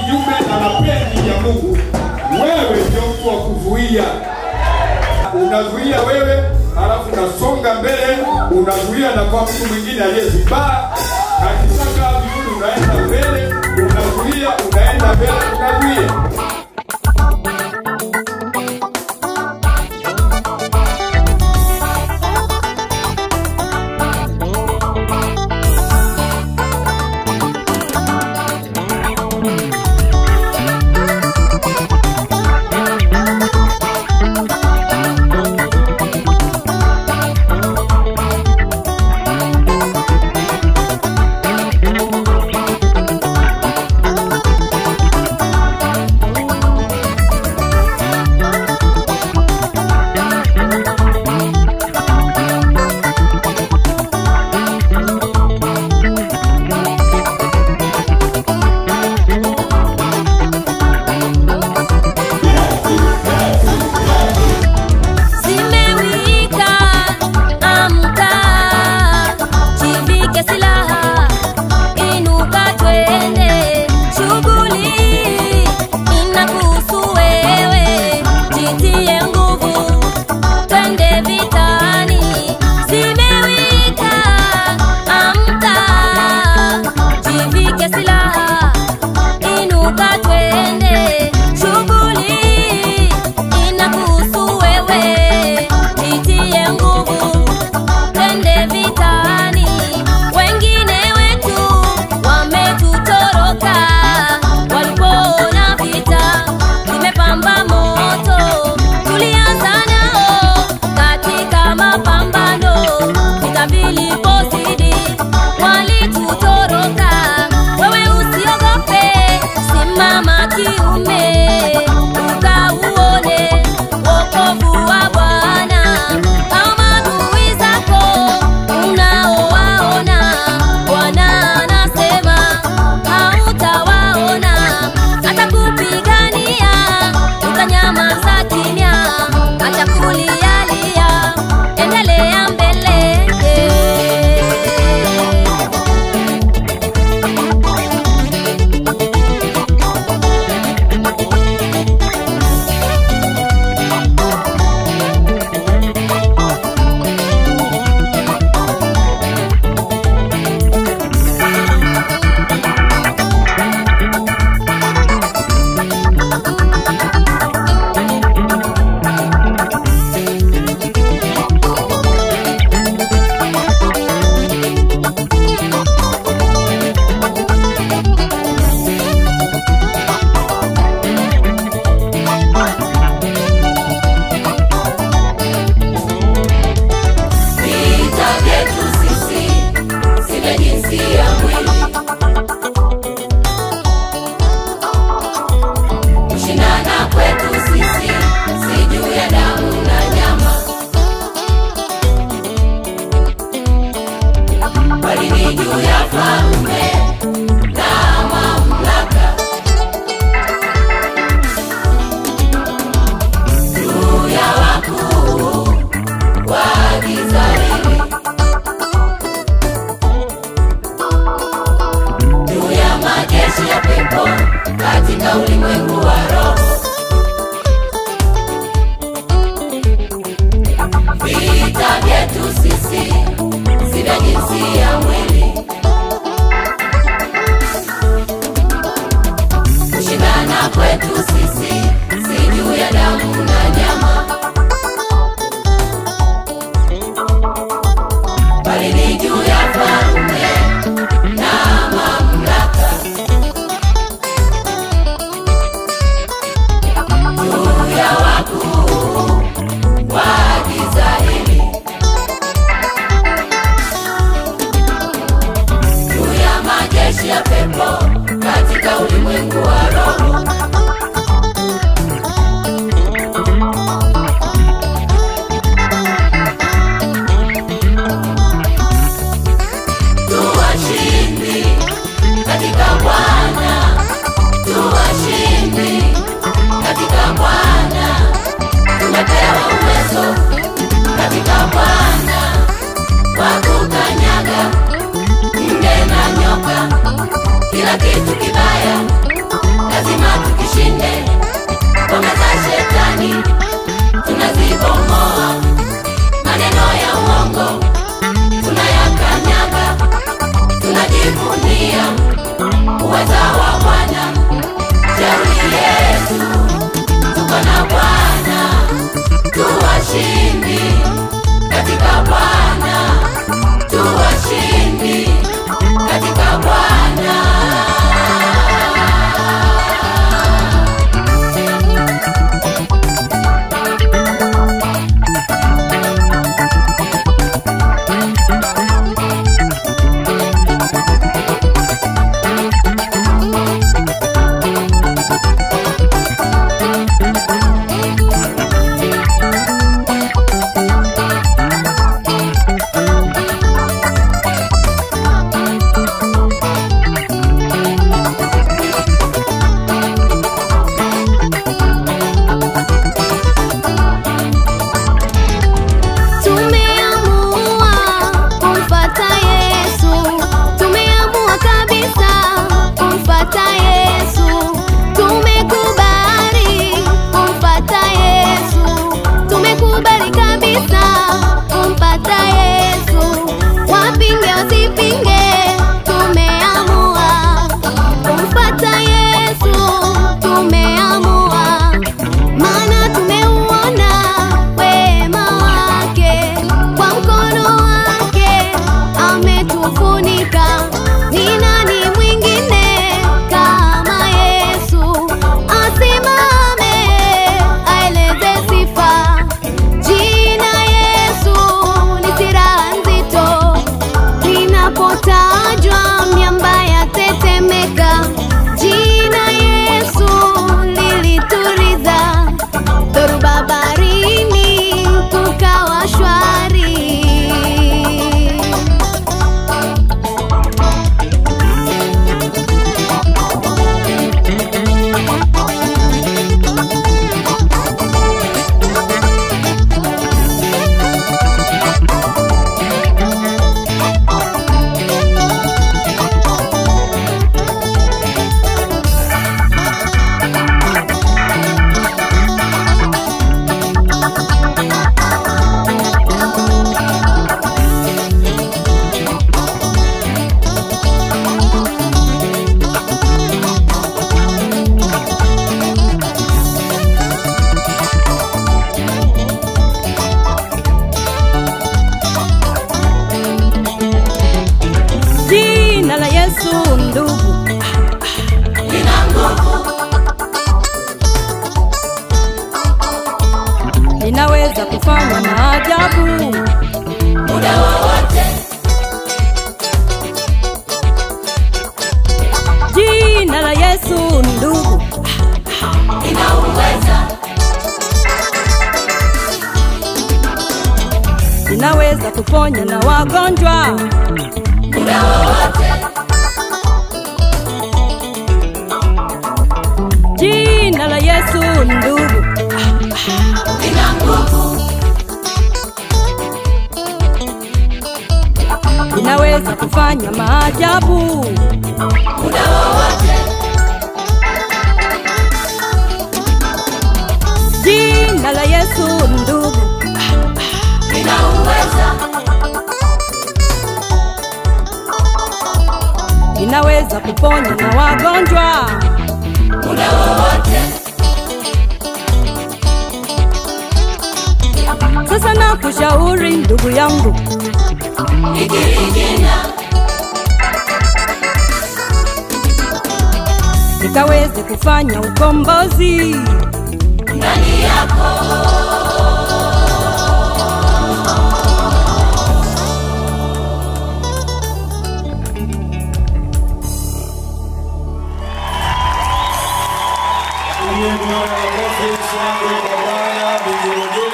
kinyume na mapenzi ya Mungu, wewe ndio mtu wa kuzuia. Unazuia wewe, halafu unasonga mbele, unazuia na kwa mtu mwingine aliyezubaa. Akisaka vizuri, unaenda mbele, unazuia, unaenda mbele, unazuia. Zimewika, amka, jivike silaha, inuka twende, shughuli inakuhusu wewe, jitie nguvu, twende vitani. Zimewika, amka, jivike silaha, inuka twende, shughuli inakuhusu wewe, jitie nguvu, twende vitani. Wengine wetu wametutoroka, walipoona vita vimepamba moto, tulianza nao katika mapambano, vita vilipozidi walitutoroka. Wewe usiogope, simama kiume, ukauone wokovu wa Bwana. Hao maadui zako unaowaona, Bwana anasema hautawaona, atakupigania, utanyamaza kimya, acha kulialia, endelea mbele. Vita vyetu sisi si vya jinsia mwili, kushindana kwetu sisi si juu ya damu na nyama, bali ni juu ya falme na mamlaka, juu ya wakuu wa giza hili, juu ya majeshi ya pepo katika ulimwengu wa roho. Vita vyetu sisi si vya jinsia mwili, kushindana kwetu sisi si juu ya damu na nyama bali ni juu ya falme na mamlaka, juu ya wakuu wa giza hili, juu ya majeshi ya pepo katika ulimwengu wa roho. tuwashindi katika Bwana, tuwashindi katika Bwana, tumepewa uwezo katika Bwana wa kukanyaga nge na nyoka, kila dunia uweza wa Bwana jeuri yetu tuko na Bwana tuwashindi katika Bwana tuwashindi katika Bwana Tumeamua kumfata Yesu, tumeamua kabisa kumfata Yesu, tumekubali kumfata Yesu, tumekubali kabisa kumfata Yesu, wapinge wasipinge, tumeamua kumfata Yesu, tumeamua maana tumeuona wema wake, kwa mkono wake ametufunika. Ni nani mwingine kama Yesu? Asimame aeleze sifa. Jina Yesu ni silaha nzito, linapotajwa miamba yatetemeka. Jina Yesu lilituliza dhoruba baharini, kukawa shwari. Jina la Yesu ndugu, lina nguvu linaweza kufanya maajabu. muda wowote Jina la Yesu ndugu, lina uweza linaweza kuponya na wagonjwa. muda wowote Jina la Yesu ndugu, lina nguvu linaweza kufanya maajabu. muda wowote Jina la Yesu ndugu, lina uweza linaweza kuponya na wagonjwa. muda wowote Sasa nakushauri ndugu yangu, ikirigina nikaweze kufanya ukombozi. ndani yako Aliye Bwana, makofi, shangwe kwa Bwana, vigelegele.